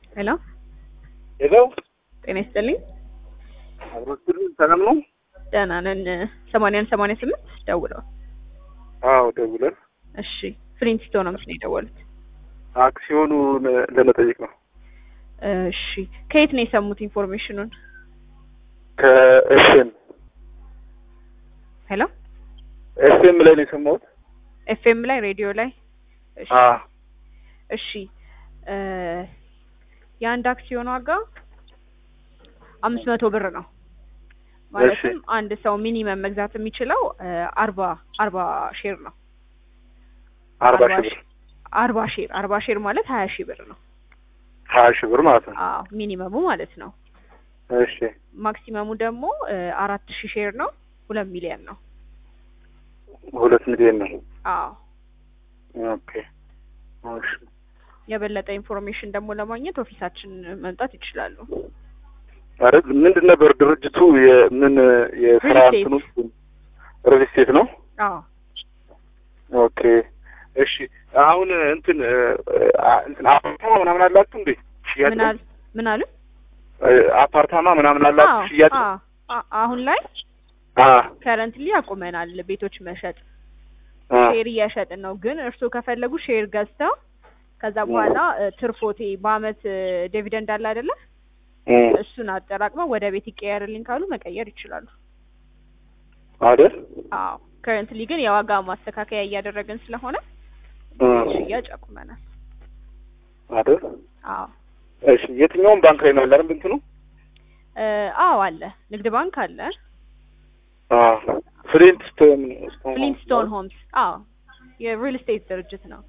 ሄሎ ሄሎ ጤና ይስጥልኝ። አብሮትል ሰላም ነው? ደህና ነን። ሰማንያን ሰማንያ ስምንት ደውለዋል። አዎ ደውለን እሺ ፍሊንስቶ ነው ምስ የደወሉት። አክሲዮኑን ለመጠየቅ ነው። እሺ ከየት ነው የሰሙት ኢንፎርሜሽኑን? ከኤፍኤም ሄሎ ኤፍኤም ላይ ነው የሰማሁት። ኤፍኤም ላይ ሬዲዮ ላይ እሺ አ እሺ እ የአንድ አክሲዮን ዋጋ አምስት መቶ ብር ነው። ማለትም አንድ ሰው ሚኒመም መግዛት የሚችለው እ አርባ አርባ ሼር ነው። አርባ ሺህ ብር አርባ ሼር አርባ ሼር ማለት ሀያ ሺህ ብር ነው። ሀያ ሺህ ብር ማለት ነው። አዎ ሚኒመሙ ማለት ነው። እሺ ማክሲመሙ ደግሞ እ አራት ሺህ ሼር ነው። ሁለት ሚሊዮን ነው። ሁለት ሚሊዮን ነው። አዎ ኦኬ እሺ የበለጠ ኢንፎርሜሽን ደግሞ ለማግኘት ኦፊሳችን መምጣት ይችላሉ። አረ ምንድን ነበር ድርጅቱ የምን የስራ ሪል ስቴት። እንትኑ ሪል ስቴት ነው? አዎ ኦኬ እሺ አሁን እንትን እ፣ አ- እንትን አፓርታማ ምናምን አላችሁ እንዴ? ሽያጭ ምን ነው? አሉ ምን አሉ? እ፣ አፓርታማ ምናምን አላችሁ አዎ ሽያጭ? አዎ አ- አሁን ላይ አ ከረንትሊ አቁመናል ቤቶች መሸጥ አ ሼር እየሸጥን ነው። ግን እርስዎ ከፈለጉ ሼር ገዝተው ከዛ በኋላ እ፣ ትርፎቴ በአመት እ፣ ዲቪደንድ አለ አይደለ? እ፣ እሱን አጠራቅመው ወደ ቤት ይቀየርልኝ ካሉ መቀየር ይችላሉ። አይደል? አዎ ከረንትሊ ግን የዋጋ ማስተካከያ እያደረግን ስለሆነ እ፣ ሽያጭ አቁመናል። አይደል? አዎ እሺ የትኛውም ባንክ ላይ ነው ያለ አይደል እንትኑ? እ፣ አዎ አለ ንግድ ባንክ አለ አ ፍሊንት ስቶን ፍሊንስቶን ሆምስ አዎ የሪል ስቴት ድርጅት ነው።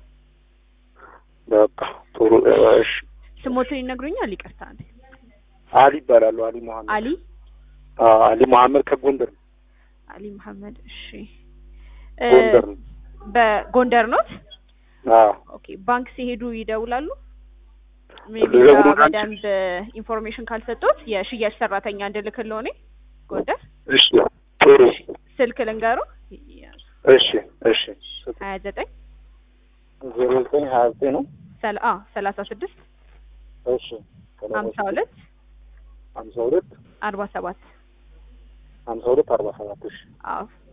በቃ ጥሩ እሺ ስሞትን ይነግሩኛል? ይቅርታ አንዴ። አሊ ይባላሉ አሊ መሐመድ አሊ አ አሊ መሐመድ ከጎንደር ነው። አሊ መሐመድ። እሺ እ፣ ጎንደር ነው። በጎንደር ኖት? አ ኦኬ ባንክ ሲሄዱ ይደውላሉ። ሜቢ ልደውል አንቺ? በደንብ ኢንፎርሜሽን ካልሰጡት የሽያጭ ሰራተኛ እንድልክልዎ እኔ ጎንደር እሺ ጥሩ ስልክ ልንገሩ እሺ እሺ ሀያ ዘጠኝ ዜሮ ዘጠኝ ሀያ ዘጠኝ ነው ሰላሳ ስድስት እሺ ሀምሳ ሁለት ሀምሳ ሁለት አርባ ሰባት ሀምሳ ሁለት አርባ ሰባት እሺ አዎ